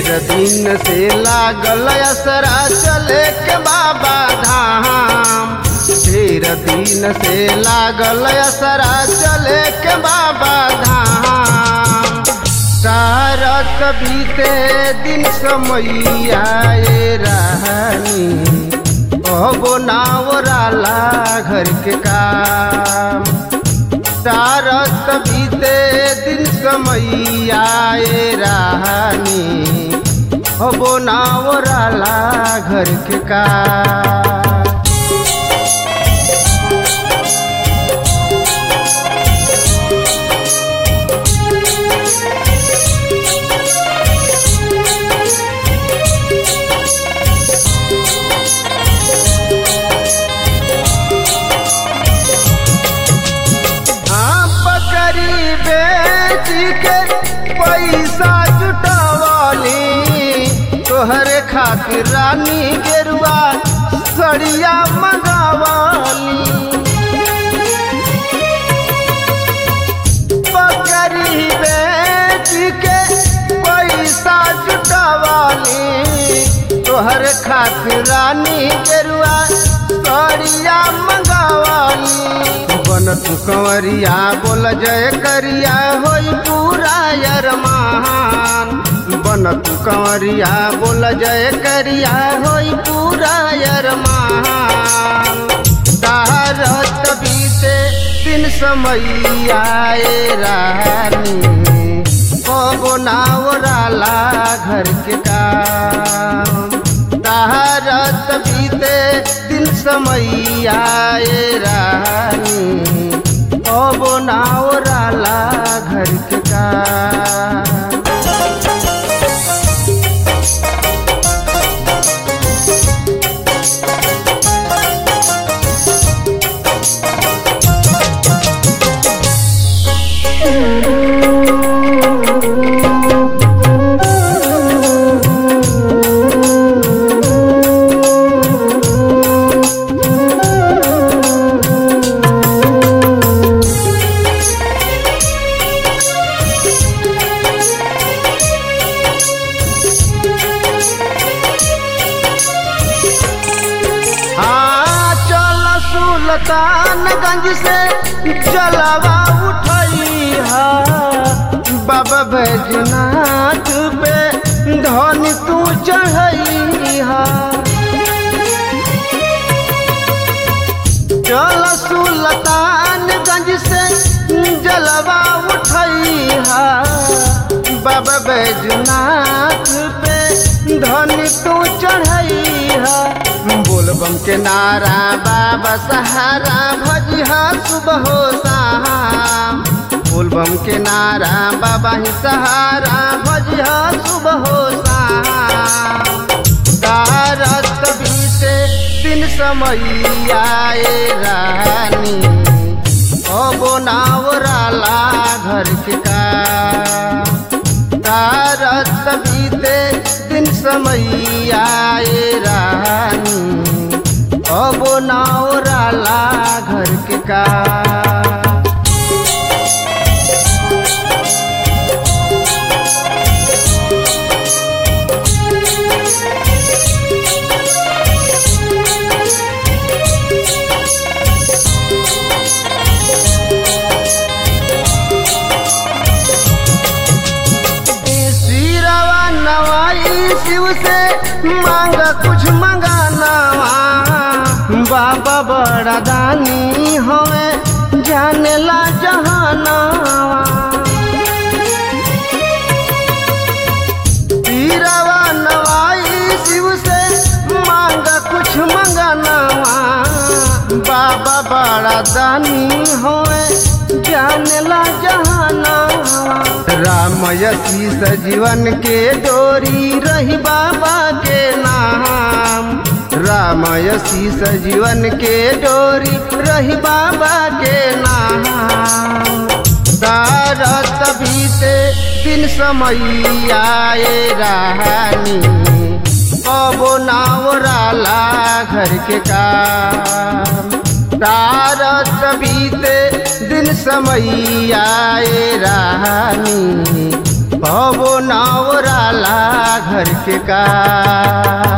ढेर दिन से लागल असरा चले के बाबा धाम ढेर दिन से लागल असरा चले के बाबा धाम सारत बीते दिन समैया रहनी अबो नावराला घर के काम सारत बीते दिन समैया रहनी अबो नावराला घर के काम हाँ बकरी बेच के पैसा जुटवली तोहरे खातिर रानी गेरुआ सड़िया मंगवली बकरी बेच के पैसा जुटवली तोहरे खातिर रानी गेरुआ सड़िया मंगवली बन तू कंवरिया बोल जय करिया होई पूरा अरमान बन तू कंवरिया बोल जय करिया होई पूरा अरमान तारत बीते दिन समैया रानी कबो नावराला घर के काम तारत बीते दिन समैया रानी कबो नावराला घर के काम हाँ चल सुल्तानगंज से जलवा उठई हा बाबा बैजनाथ पे धन तू चढ़ई हा चल सुल्तानगंज से जलवा उठई हा बाबा बैजनाथ पे धन तू चढ़ई हा बोलबम के नारा बाबा सहारा भजिहा सुबह हो शाम बोलबम के नारा बाबा ही सहारा भजिहा सुबह हो शाम तारत बीते दिन समैया रानी अबो नावराला घर के काम तारत बीते दिन समैया रानी अबो नावराला घर के काम सिरवा नवाई शिव से मांग कुछ मंगानावा बाबा बड़ा दानी हमें जाने ला जहानावा सिरवा नवाई शिव से मांग कुछ मंगानावा बाबा बड़ा दानी हमें जाने ला जहानावा रामयसी सजीवन के डोरी रही बाबा के नाम रामयसी सजीवन के डोरी रही बाबा के नाम तारत बीते दिन समैया रानी कबो नावराला घर के काम तारत बीते दिन समैया रानी कबो नावरा वाला घर के का